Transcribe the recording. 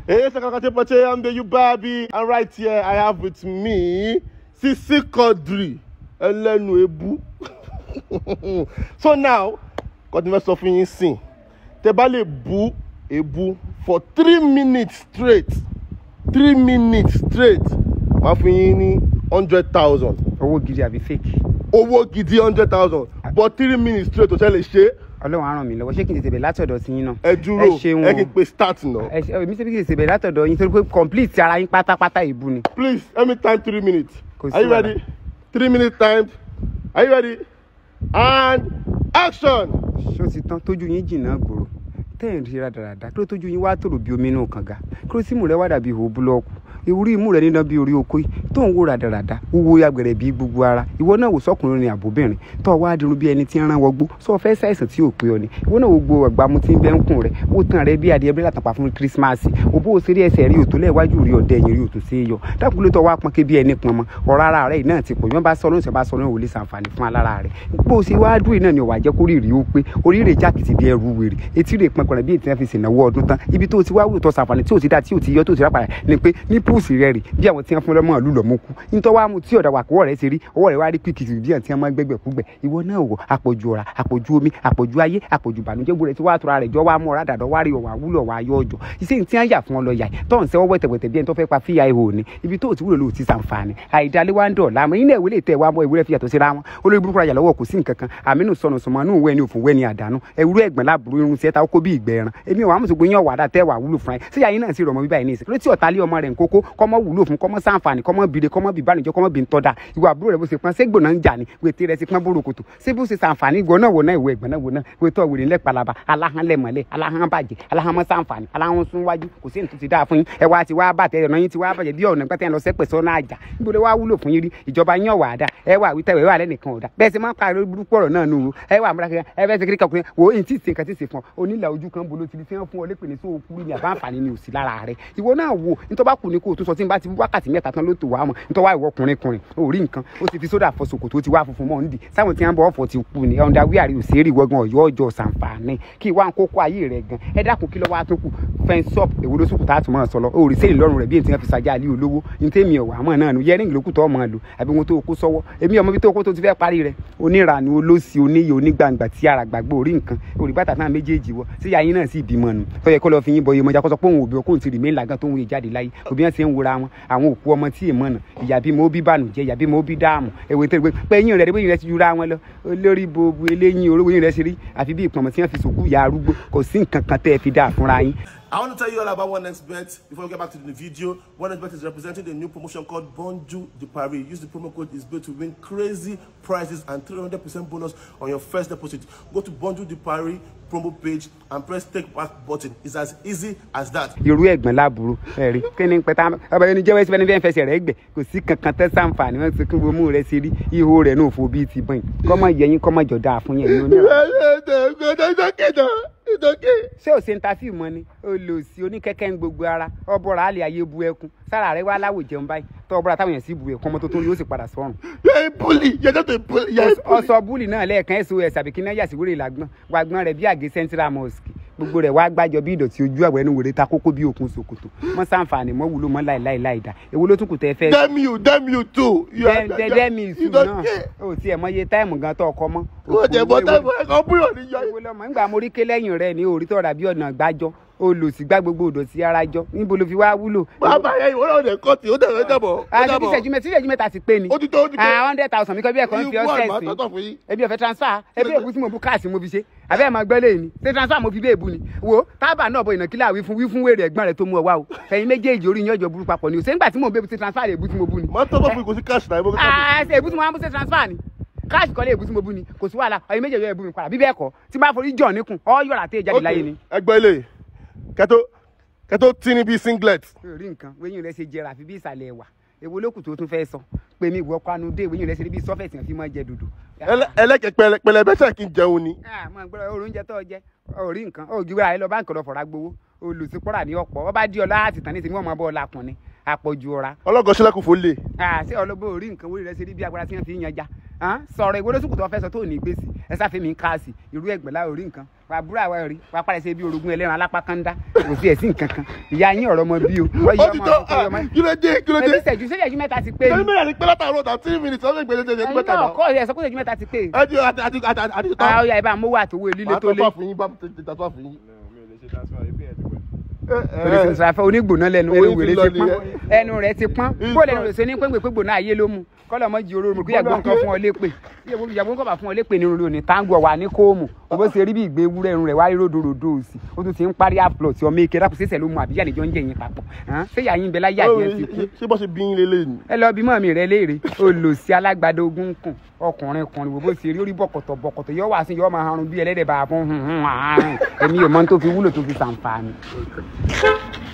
Hey, Sakakate Pache, I'm the Yubabi. And right here, I have with me Sisi Quadri. Ẹlẹ́nu ebu. so now, kọ́ni fẹ́ sọ fún yín sìn. Tẹ bá lè bu ebu for three minutes straight. Three minutes straight. Màá fún yín ní hundred thousand. owó gidi àbí fake Owó gidi hundred thousand. But three minutes straight ò ṣe lè ṣe. ọlọ́run á ràn mí lọ́wọ́ ṣé kí n tètè bẹ̀ látọ̀dọ̀ sí yín náà Ẹ dúró. ẹ ṣeun Ẹ kí n o. pe start náà. ẹ ṣe èmi ṣe kí n tètè bẹ̀ látọ̀dọ̀ yín torí pé complete ara yín pátápátá ìbú ni Please, let me time three minutes. Kò sí Are you wàhálà. ready? Three minutes timed. Are you ready? And action! ṣó ti tán tójú yín jìnnà gbòòrò tẹ́ ẹ̀ ń rí rádaràda kí ló tójú yín wá tòrò bí omi inú kànga kí ló símù rẹ wá dàbí ihò búlọ́ọ̀kù ìwúrí imú rẹ níná bí orí oko yìí tó ń wò rádaràda wúwo agbẹ̀rẹ̀ bí gbogbo ara ìwọ náà wò sọkùnrin ni àbóbìnrin tó wá dirun bí ẹni tí ń rán wọgbó sọ fẹ́ ṣàìsàn tí ò pé ọ ni ìwọ náà wò gbogbo àgbàmu tí ń bẹ́ ń kùn rẹ wò tán rẹ bí adìẹ bí látàpá fún kírísímàsì òbó òṣèré ẹsẹ̀ rí òtó lẹ́ẹ̀wájú rí ọ̀dẹ ẹ̀yìn rí òtó sí yọ dákun ló tọ́ wá pọn kébí ẹni pọn mọ́ ọ̀rọ̀ ara rẹ̀ náà ti pọ̀ yọ́n bá sọ lóṣù bá sọ lóṣù wò lè ṣàǹfààní fún alára rẹ̀ bó o ṣe wá dúró náà ni ọ̀wà jẹ́ kó rí rí ó pé orí rẹ̀ jákìtì bí ẹrù wèrè etí rẹ̀ pọn kọ̀rọ̀ bí ètí náà fi ṣènáwó ọdún tán ibi tó o ti wá wúlò tó ṣàǹfààní tí o ti dá tí o ti yọ tó o ti rà padà ni pé ní púùsì rẹ̀ rì bí àwọn tí wọ́n fún lọ́mọ ìlú lọ́mú kú nítorí wàá mu tí ọ̀dà wàkúwọ̀ rẹ̀ ṣe rí ọwọ́ rẹ̀ wá rí píkìtì bí àwọn tí wọ́n máa gbẹ́gbẹ́ kúgbẹ́ ìwọ náà wò àpọ̀jù ọ̀rà àpọ̀jù omi àpọ̀jù ayé àpọ̀jù ìbànújẹ́ gbọ́dọ̀ tí wàá tura rẹ̀ jọ wàá mú ọ̀rá dàdọ̀ wá rí ọ̀wà wúlò ọ̀wà ayọ̀ ọjọ́ iṣẹ́ tí wọ́n yà fún ọ lọ yà tó ń sẹ́wọ́ wẹ̀tẹ̀wẹ̀tẹ̀ bí ẹni tó fẹ́ pa fíya ihò ni ibi tó ti wúlò ló ti sàǹfààní àìdálé wa ń dọ̀ láàmú yín náà ìwé lè tẹ̀ wá mọ́ ìwé rẹ̀ fi yàtọ̀ síra wọn olórí burúkú rajà lọ́wọ́ kò sí nǹkan kan àmínú sọnù sọmọ inú ìwé ni òfin wẹ́ ni àdánù ẹ̀wúrú ẹ̀gbọ́n láàbùrú irun sí ẹ̀ta ó kó bí ìgbẹ́ ẹran èmi ò wá mọ̀ sọ́gbọ́n yín ọ̀wà dà tẹ́ wà wúlò fún ẹ síyà yín náà sì rọ̀mọ́ bíbá yìí ní ìsìn ló tí ọ̀tá lé ọmọ rẹ̀ ń kókó kọ́mọ wúlò fún kọ́mọ sàǹfààní kọ́mọ bìrè kọ́mọ bìbánijọ́ kọ́mọ bí ntọ́da ìwà àbúrò rẹ̀ bó ṣe pọ́n ségbò náà ń jà ní wètè rẹ̀ ti pọ́n bóró kòtò ṣé bó ṣe sàǹfààní ìgbọ́ náà wò náà ìwọ ẹ̀gbọ́n náà wò náà wètò ọ̀wèrè ńlẹ̀ palaba aláhán lẹ̀mọ́lẹ̀ aláhán bàjẹ́ aláhán mọ́ sàǹfààní aláhán sún wájú kò sí ètò ti dáa fún yín ẹ wá ti wá bàtẹ ọ̀nà yín ti wá bàjẹ́ bí ọ̀nà pẹ́tẹ́ lọ sẹ́pẹ̀ sọ́nà àjà níbo lè wá wúlò fún yín rí ìjọba yín ọ̀wà àdá ẹ wà wíta ẹ wà lẹ́nìkan ọ̀dà bẹ́ẹ̀ sì máa ń parí burúkú ọ̀rọ̀ náà nù ẹ wà múra kankan ẹ fẹ́ ṣe kíríkà ọkùnrin wo èyí tí ì ṣe nǹkan tí ì ṣe fún ọ onílà ojú kan bolo ti fi hàn fún ọ lépè ní sóò kúrú ní àbá àǹfààní ni òsì lára rẹ ìwọ náà wo nítorí bá kù ní kó o tún sọ tí n bá ti wákàtí mẹ́ta tán ló tó wà á mọ̀ nítorí wá ìwọ ọkùnrin kùnrin ò rí nǹkan ó ti fi sódà fọ sòkòtò ó ti wá funfun mọ́ nídìí sáwọn tí wọ́n bọ̀ ọ̀fọ̀ ti kú ni ọ̀ndà wíàrí òsèré ìwọ́gbọ̀n ọ̀yọ́ ọjọ́ sàǹfààní kí ìwà ń kókó ayé rẹ̀ gan ẹ dákun kí ló wá tó kù fẹ́ńsọ́p èwo ló sùkùtà àtúmọ̀ máa sọ lọ òòrì sẹ́yìn lọ́rùn rẹ̀ bí ètò yẹn fi ṣàjà àlẹ́ olówó ní tèmi ọ̀wà àmọ́ náà nu yẹ́rìngì ló kù tó ọmọ lò àbí wọn tó kó sọ́wọ́ èmi ọmọ bí tó kó tó ti fẹ́ parí rẹ̀ onírànú olóṣì oníyè onígbàǹgbà tí ara gbàgbọ́ orí nǹkan orí bàtà náà méjèèjì wọ sí yàyín náà sì bímọ nù tó yẹ kó lọ fi yín bọ iye mọjà kó sọ pé òun òbí ọkùnrin ti rì mí làgán tó ń wòye jáde láyé òbí wọn ti ń wura wọn àwọn òkú ọmọ tí èèmọ nà ìyá bímọ ó bí bànújẹ́ ìyá bímọ ó bí dáàmù èwe tẹ́lẹ̀ pé eyín rẹ̀ bóyin rẹ̀ ti jura wọn lọ olórí bobo eléyìn orówó yín rẹ̀ ṣe rí àfi bí ìpọ̀nmọ̀ tí wọ́n fi sòkú ìyá arúgbó kò sí nǹkan kan tẹ́ ẹ fi dáa fúnra yín I want to tell you all about OneXBet before we get back to the video. OneXBet is representing a new promotion called Bonjour de Paris. Use the promo code ISBET to win crazy prizes and 300% bonus on your first deposit. Go to Bonjour de Paris promo page and press take back button. It's as easy as that. irú ẹ̀gbọ́n láburú ẹ̀rí kí ni pẹ̀tà ọba yẹn ni jẹ́wọ́ ẹ̀sìn fẹ́ẹ́ fẹsẹ̀ rẹ̀ gbẹ̀ kò sí kankan tẹ́ sàǹfààní wọn ti kí wọ́n mú rẹ̀ sí rí ihò rẹ̀ náà fò bíi ti bọ́yìn kọ́mọ yẹyin kọ́mọ jọ̀dá fún yẹn ní onírà. ṣé ò ṣe ń ta fíìmù ni olòsì oníkẹ́kẹ́ ń gbogbo ara ọbọ̀ra àlè ayé bu ẹkún sára rẹ̀ wá láwò jẹun báyìí tọ́ ọbọ̀ra táwọn yẹn sì bu ẹkún ọmọ tó tó rí ó sì padà sọ́run. You're a bully. You're just a bully. You're a bully. ọsọ búlì náà lẹ́ẹ̀kan sos àbí kí náà yàsíwèrè làgbọ́n wàgbọ́n rẹ̀ bí àgé central mosque gbogbo rẹ̀ wá gbàjọ bí ìdọ̀tí ojú àwẹ̀ ẹnu wèrè ta kókó bí òkun ṣòkòtò mọ́ sàǹfààní mọ́ wúlò mọ́ láìláì láìda èwo ló tún kù tẹ́ fẹ́ Damn you. Damn you too. You are- dẹ́dẹ́mí you ìsú don't náà care. ó tiẹ̀ mọ iye táìmù gan tó ọkọ mọ́. Wọ́n jẹ́ bọ́ táìmù ẹ̀kọ́ búrò ní yọ. ìwé lọmọ nígbà mo rí ké lẹ́yìn rẹ̀ ní orí tọ̀rà bí ọ̀nà gbájọ́ olùsígbà gbogbo òdòtí ara jọ níbo ló fi wá wúlò. Bàbá yẹn ìwọ náà dẹ̀ kọ́ọ̀tì. Ó dẹ̀ ó dàbọ̀. Ó àti dàbọ̀. tíṣẹ́jú mẹ́ta tíṣẹ́jú mẹ́ta ti pé ni. Ó ti tó, ó ti tó. ah hundred thousand mi kọ́ bí ẹ̀kọ́ ń fi Ìwọ ọ́sẹ̀ àgbà sí. tọ́tọ̀ fún yín. ebi ọ̀fẹ́ transfer ebi èbú tí mo bu káàsì mo fi ṣe àbẹ́ ẹ̀ máa gbẹ́ lẹ́yìn ni ṣé transfer mo fi bí èbú ni wo tábà náà bọ ìnàkílà wí fún wí fún wèrè ẹ̀gbọ́n rẹ̀ tó mú ọ wá o ẹ̀yin méjèèjì orí yín ọjọ́ burú papọ̀ ni o ṣé nígbà tí mò ń bẹ́ẹ̀ ṣe transfer èbú tí mo bú ni. Màá tọ́tọ̀ fún ìkòsí cash náà. ìbọn cash. ah ṣe èbú tí mo máa ń bú ṣe transfer ni káàsì kọ́lé èbú tí mo bú ni kò sí wàhálà ẹ̀yin méjèèjì èbú mi padà bí bẹ́ẹ̀ kọ́ tí bá forí jọ̀ níkùn ọ́ yọ̀rà tẹ́ jáde láyé ni. ẹgbẹ́ ilé kẹtó kẹtó tí ní bíi singlet rí nǹkan wẹ́yìn rẹ̀ ṣe jẹrà àfi bí ìsàlẹ̀ ẹ̀wà èwo lókù tó tún fẹ́ sọ pé mi ìwọ kwanu dé wẹ́yìn rẹ̀ ṣe bí sọ́fẹ̀tì fi máa jẹ dòdò. Ẹlẹ́- ẹlẹ́kẹ̀ pẹlẹ- pẹlẹbẹ ṣe kí n jẹun ni. Ah, mo gbọ́dọ̀ oúnjẹ tó jẹ ó rí nǹkan ó gbéra rẹ lọ báńkì lọ fọ̀rọ̀ gbowó olùsípọ̀rà ní ọ̀pọ̀ ọba dí ọlá àti tàn ní ìsinmi ọmọ bọ́ ọlá kùn ni àpọ̀jù ọ̀ra ọlọ́gọ́ sílẹ̀kùn fò lè. Ah, ṣé ọlọ́gbọ́n ò rí nǹkan wọ́n rẹ̀ ṣe rí bí agbára tí wọ́n fi ń yanjà hàn sọ̀rọ̀ ìwé lóṣùkù tó fẹ́ sọ tó ní gbèsè ẹ sáfẹ́ mi ń káàsì irú ẹgbẹ́ láwọn orí nǹkan wà búrò àwa rí wà pàrọ̀ sí bí orogún ẹlẹ́ran alápá kan dá kò sí ẹ̀sìn kankan ìyá yín ọ̀rọ̀ ọmọ bí o wọ́n yí ó ti ọmọ tó ọkọ ọmọ kí ló dé kí ló dé ẹbí ṣẹ́jú ṣẹ́jú mẹ́ta ti pé ṣé ni mílíọ̀nù pé látàárọ̀ ọ̀tà three minutes ọ̀sẹ̀ ìgbésẹ̀ ṣe ẹ̀yin mẹ́ta náà náà kọ́ ẹ̀ sọ pé ṣẹ́jú mẹ́ta ti pé ẹ ti àti àti àti àti tán àwọn ọ̀yà ìbá mówó àtòwò líle màá tó lé tọ́ fún yín bá ti tàtọ́ fún yín. mi ò lè ṣe transfer ẹgbẹ́ ẹ̀ ti pẹ́. torí ẹ sọ afẹ́ onígbòná lẹ́nu Oyin ẹnu ti wèrè lọ ti pọ́n nìyẹn. ẹnu rẹ̀ ti pọ́n Ìgbọ́- bó lẹ́nu rẹ̀ ṣe ní pé gbègbè gbòná ayé ló mu kọ́lọ̀ mọ́ jí oró mu kí ẹ̀gbọ́n kan fún ọ lépè ìyàgbọ́n kan bá fún ọ lépè ní orí òní táǹgù ọ̀wà ní kóòmù o bó ṣe rí bí ìgbé ewúrẹ́ irun rẹ̀ wá rí ròdòròdò òsì ó tún ti ń parí àpùlọ̀ tí ọmọ èké dákun ṣẹ̀ṣẹ̀ ló mu àbíyá níjọ́ ń jẹ yín papọ̀ hàn? ṣé ìyá yín bẹ láyé àjẹ́ ti kú ṣé bó ṣe bí yín lélẹ̀ ni. ẹ lọ bí mọ́ mi rẹ léèrè olùsí alágbádá ogun kùn ọkùnrin kùnrin wò bó ṣe rí orí bọ̀kọ̀tọ̀ bọ̀kọ̀tọ̀ yọ wá sí yọ máa harun bí ẹlẹ́dẹ̀ bá a fún hun hun àárín èmi ò mọ tó fi wúlò tó fi ṣàǹfààní.